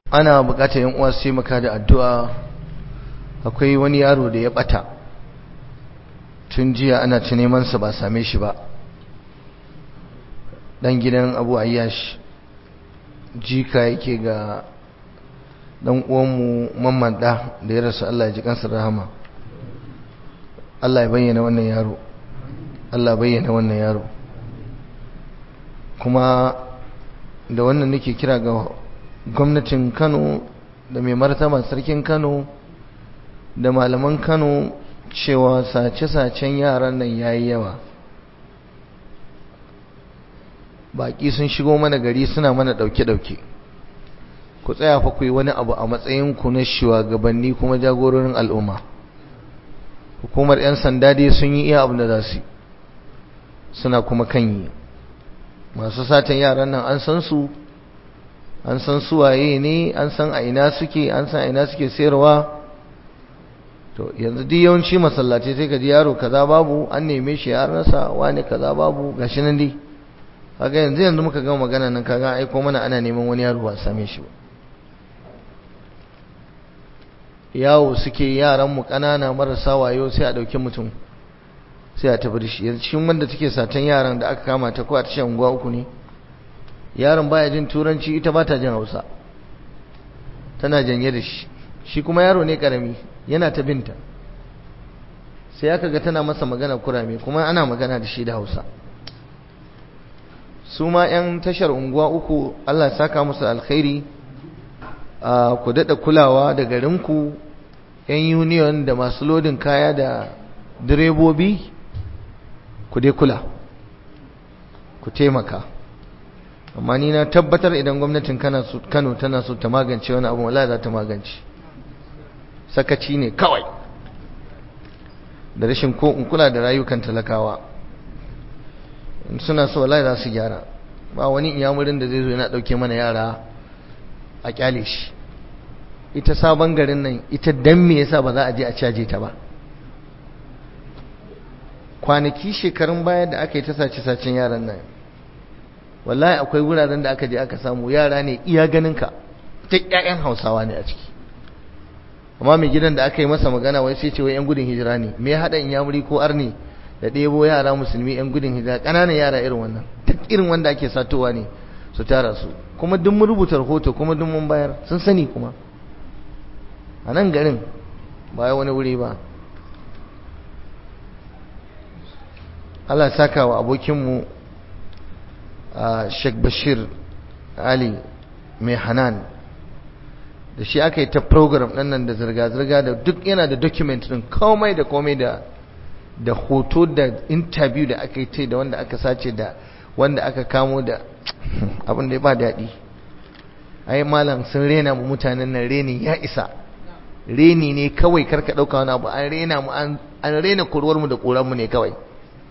ana bukatar yan uwa su maka da addu'a akwai wani yaro da ya bata tun jiya ana ta neman sa ba same shi ba dan gidan Abu Ayyash jika yake ga dan uwanmu mamman da da ya rasu Allah ya ji kansa rahama Allah ya bayyana wannan yaro Allah bayyana wannan yaro kuma da wannan nake kira ga gwamnatin Kano da mai martaba sarkin Kano da malaman Kano cewa sace-sacen yaran nan yayi yawa baki sun shigo mana gari suna mana dauke-dauke ku tsaya fa ku yi wani abu a matsayin ku na shugabanni kuma jagororin al'umma hukumar 'yan sanda dai sun yi iya abu da za su suna kuma kan yi masu satan yaran nan an san su an san su waye ne an san a ina suke an san a ina suke sayarwa to yanzu duk yawanci masallaci sai ka ji yaro kaza babu an neme shi ya rasa wani kaza babu gashi nan dai kaga yanzu yanzu muka gama magana nan kaga aiko mana ana neman wani yaro ba same shi ba yawo suke yaran mu kanana marasa wayo sai a dauki mutum sai a tafi da shi yanzu cikin wanda take satan yaran da aka kama ta ko a tashin unguwa uku ne yaron baya jin turanci ita ba ta jin hausa tana janye da shi shi kuma yaro ne karami yana ta binta sai aka ga tana masa magana kurame kuma ana magana da shi da hausa su ma 'yan tashar unguwa uku allah saka musu alkhairi ku daɗa kulawa da garinku 'yan union da masu lodin kaya da direbobi ku dai kula ku taimaka amma ni na tabbatar idan gwamnatin kano tana so ta magance wani abu wala za ta magance sakaci ne kawai da rashin ko in kula da rayukan talakawa in suna so wala za su gyara ba wani iyamurin da zai zo yana dauke mana yara a kyale shi ita sabon garin nan ita dan me yasa ba za a je a caje ta ba kwanaki shekarun baya da aka yi ta sace-sacen yaran nan wallahi akwai wuraren da aka je aka samu yara ne iya ganinka ta ƴaƴan hausawa ne a ciki amma mai gidan da aka yi masa magana wai sai ce wai 'yan gudun hijira ne me ya haɗa in yamuri ko arni da ɗebo yara musulmi 'yan gudun hijira ƙananan yara irin wannan duk irin wanda ake satowa ne su tara su kuma duk mun rubuta rahoto kuma duk mun bayar sun sani kuma a nan garin ba wani wuri ba Allah saka wa abokinmu Sheikh Bashir Ali mai Hanan da shi aka yi ta program ɗin nan da zirga-zirga da duk yana da document ɗin komai da komai da da hoto da interview da aka yi ta da wanda aka sace da wanda aka kamo da abin da ya ba daɗi ai malam sun rena mu mutanen nan reni ya isa reni ne kawai karka ɗauka wani abu an rena mu an rena kurwar mu da ƙoran mu ne kawai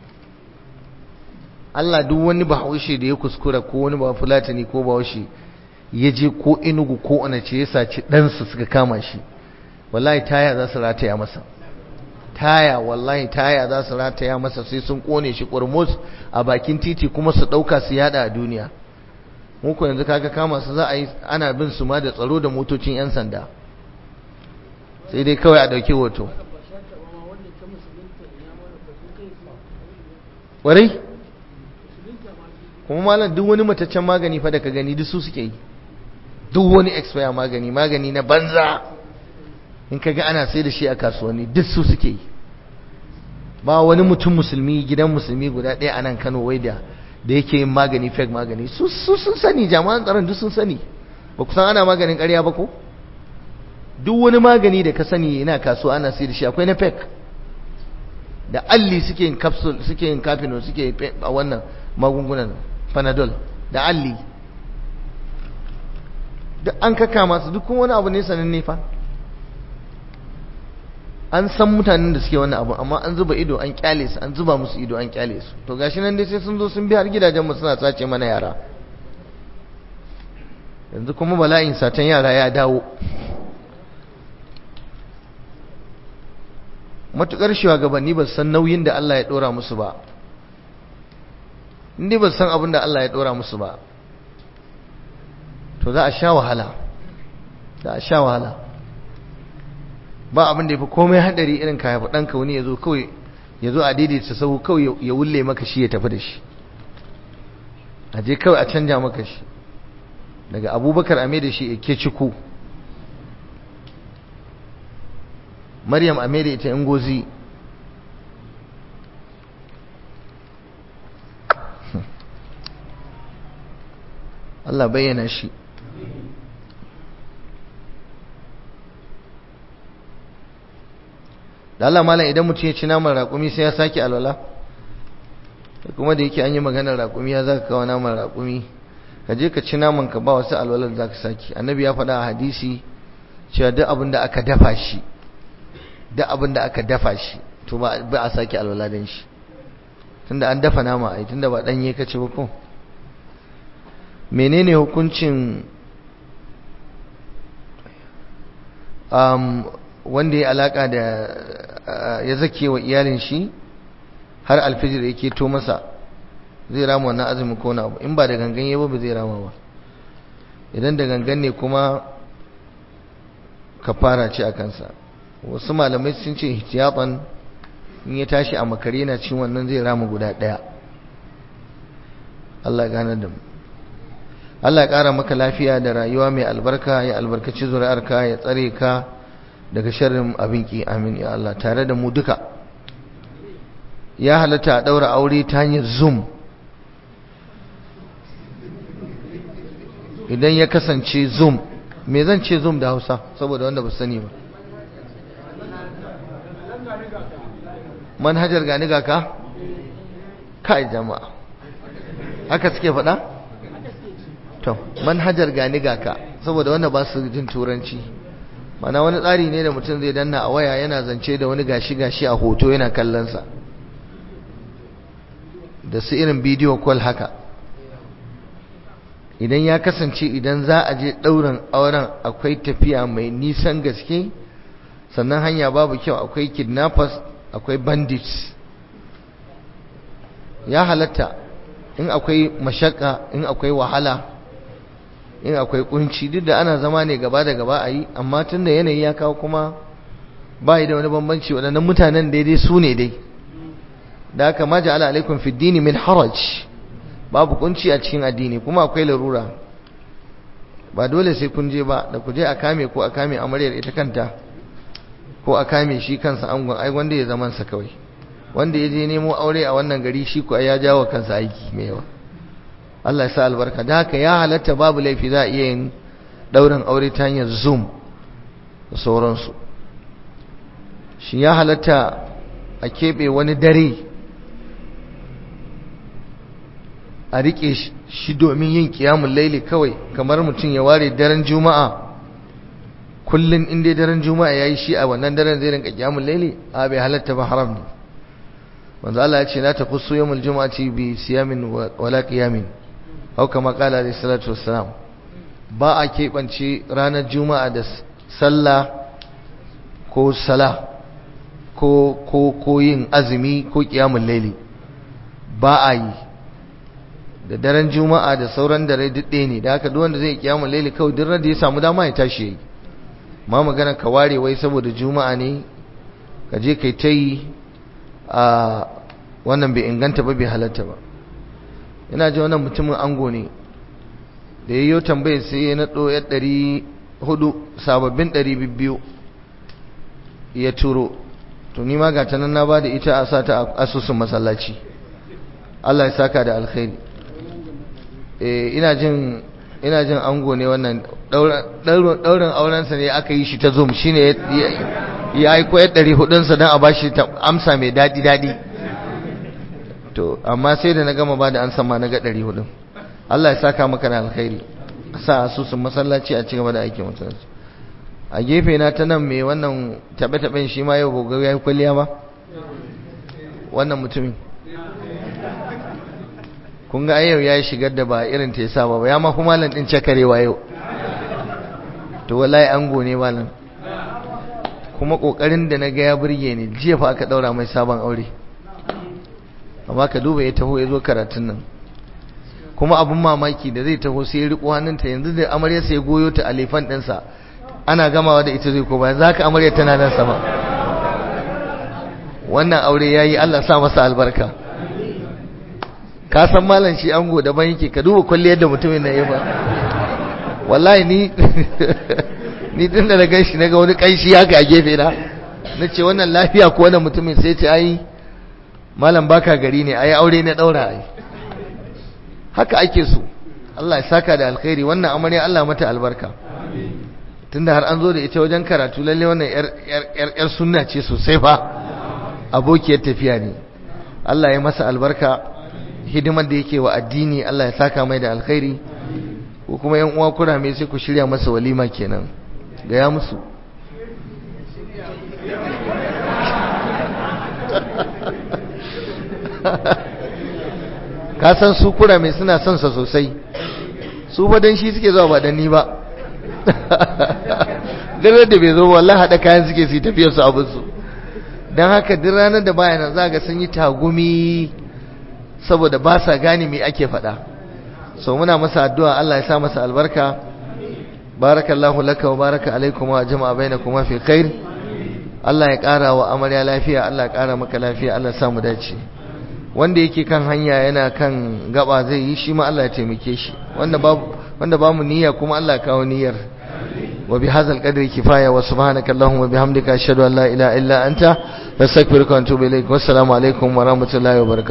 Allah duk wani bahaushe da ya kuskura ko wani ba fulatani ko bahaushe ya je ko inugu ko anace ya saci ɗansa suka kama shi wallahi taya za su rataya masa taya wallahi taya za su rataya masa sai sun kone shi kurmus a bakin titi kuma su ɗauka su yada a duniya muku yanzu kaga kama su za a yi ana bin su ma da tsaro da motocin 'yan sanda sai dai kawai a ɗauki hoto ƙwarai kuma malam duk wani mataccen magani fa da ka gani duk su suke yi duk wani expire magani magani na banza in ka ga ana sai da shi a kasuwanni duk su suke yi ba wani mutum musulmi gidan musulmi guda ɗaya a nan kano wai da da yake yin magani fake magani su sun sani jama'an tsaron duk sun sani ba ku san ana maganin ƙarya ba ko duk wani magani da ka sani yana kasuwa ana sai da shi akwai na fake da alli suke yin capsule suke yin kafino suke a wannan magungunan panadol da alli duk an kaka masu duk wani abu ne sananne fa an san mutanen da suke wannan abu amma an zuba ido an kyale su an zuba musu ido an kyale su to gashi nan dai sai sun zo sun bi har gidajen mu suna sace mana yara yanzu kuma bala'in satan yara ya dawo matukar shugabanni ba san nauyin da Allah ya dora musu ba indai ba san abin da Allah ya dora musu ba to za a sha wahala da a sha wahala ba abin da ya fi komai haɗari irin ka haifa ɗanka wani ya zo kawai ya zo a daidaita sau kawai ya wulle maka shi ya tafi da shi a je kawai a canja maka shi daga abubakar ame da shi ke ciku maryam ame da ita ingozi Allah bayyana shi da Allah malam idan mutum ya ci naman raƙumi sai ya sake alwala kuma da yake an yi maganar raƙumi ya zaka kawo naman raƙumi ka je ka ci naman ka ba wasu alwalar za ka sake annabi ya faɗa a hadisi cewa duk abin da aka dafa shi duk abin da aka dafa shi to ba a sake alwala don shi tunda an dafa nama ai tunda ba ɗanye ka ci ba ko menene hukuncin um, wanda ya alaka da ya zake wa iyalin shi har alfijir yake to masa zai rama wannan azumi ko na abu in ba da gangan yabo ba zai rama ba idan da gangan ne kuma kafara ce a kansa wasu malamai sun ce ihtiyatan in ya tashi a makare na cin wannan zai rama guda daya Allah ya gane da mu Allah ya ƙara maka lafiya da rayuwa mai albarka ya albarkaci zuri'arka ya tsare ka daga sharrin abin ki amin ya Allah tare da mu duka ya halatta a ɗaura aure ta hanyar zoom idan ya kasance zoom me zan ce zoom da hausa saboda wanda ba sani ba manhajar gani ga ka kai jama'a haka suke faɗa? to manhajar gani ga ka saboda wanda ba su jin turanci mana wani tsari ne da mutum zai danna a waya yana zance da wani gashi-gashi a hoto yana kallonsa da su irin bidiyo call haka idan ya kasance idan za a je ɗaurin auren akwai tafiya mai nisan gaske sannan hanya babu kyau akwai kidnappers akwai bandits ya halatta in akwai mashaka in akwai wahala in akwai kunci duk da ana zama ne gaba da gaba a yi amma tun da yanayi ya kawo kuma ba da wani bambanci waɗannan mutanen daidai su ne dai da haka ma ja'ala alaikum fi dini min haraj babu kunci a cikin addini kuma akwai larura ba dole sai kun je ba da ku je a kame ko a kame amaryar ita kanta ko a kame shi kansa angon ai wanda ya zaman sa kawai wanda ya je nemo aure a wannan gari shi ko ya jawo kansa aiki mai yawa Allah ya sa albarka da haka ya halatta babu laifi za a iya yin daurin aure ta hanyar zoom da sauransu shi ya halatta a keɓe wani dare a riƙe shi domin yin ƙiyamun laili kawai kamar mutum ya ware daren juma'a kullum inda daren juma'a ya yi shi a wannan daren zai rinka ƙiyamun laili a bai halatta ba haram ne wanzu Allah ya ce na tafi su yamul juma'ati bi siyamin wala qiyamin hau kama kala alayhi salatu wassalam ba a keɓance ranar juma'a da sallah ko sala ko ko ko yin azumi ko qiyamul laili ba a yi da daren juma'a da sauran dare duk ɗaya ne da haka duk wanda zai qiyamul laili kawai duk da ya samu dama ya tashi yayi ma magana ka ware wai saboda juma'a ne ka je kai ta yi a wannan bai inganta ba bai halatta ba ina ji wannan mutumin ango ne da ya yi tambayar sai ya naɗo ya ɗari hudu sababbin ɗari biyu ya turo to ni ma gata nan na ba da ita a sa ta asusun masallaci Allah ya saka da alkhairi ina jin ina jin ango ne wannan ɗaurin aurensa ne aka yi shi ta zoom shine ya aiko ya ɗari hudunsa don a bashi amsa mai daɗi-daɗi to amma sai da na gama ba da an sama na ga ɗari hudun Allah ya saka maka da alkhairi sa asusun masallaci a cigaba da aikin masallaci a gefe na ta nan mai wannan taɓe-taɓen shi ma yau gobe ya yi kwalliya ba wannan mutumin kun ga yau ya yi shigar da ba irin ta yasa ba ya ma kuma malam ɗin cakarewa yau to wallahi ango ne malam kuma kokarin da na ga ya burge ni jiya fa aka daura mai sabon aure amma ka duba ya taho ya zo karatun nan kuma abun mamaki da zai taho sai ya riko hannunta yanzu da amarya sai goyo ta alifan ɗinsa ana gamawa da ita zai ko bayan za ka amarya tana nan sama wannan aure ya yi Allah sa masa albarka ka san malam shi ango daban yake ka duba kwalliyar da mutumin na yi ba wallahi ni ni tun da na gan shi na ga wani kanshi haka a gefe na na ce wannan lafiya ko wannan mutumin sai ce ai malam baka gari ne ai aure na daura ai haka ake so Allah ya saka da alkhairi wannan amarya Allah mata albarka tunda har an zo da ita wajen karatu lalle wannan yar yar yar sunna ce sosai fa abokiyar tafiya ne Allah ya masa albarka hidimar da yake wa addini Allah ya saka mai da alkhairi ko kuma yan uwa kurame sai ku shirya masa walima kenan ga ya musu ka san su kurame suna son sa sosai su fa dan shi suke zuwa ba dan ni ba dare da bai zo wallahi hada kayan suke su tafiyar su abin su dan haka duk ranar da baya nan za ga sun yi tagumi saboda ba sa gane me ake faɗa so muna masa addu'a Allah ya sa masa albarka barakallahu laka wa baraka alaikum wa jama'a bainakuma fi khair Allah ya ƙara wa amarya lafiya Allah ya ƙara maka lafiya Allah ya sa mu dace wanda yake kan hanya yana kan gaba zai yi shi ma Allah ya taimake shi wanda babu wanda bamu niyya kuma Allah ya kawo niyyar wa bi hadzal qadri kifaya wa subhanaka allahumma bihamdika ashhadu an la ilaha illa anta astaghfiruka wa atubu ilaik wassalamu alaikum wa rahmatullahi wa barakatuh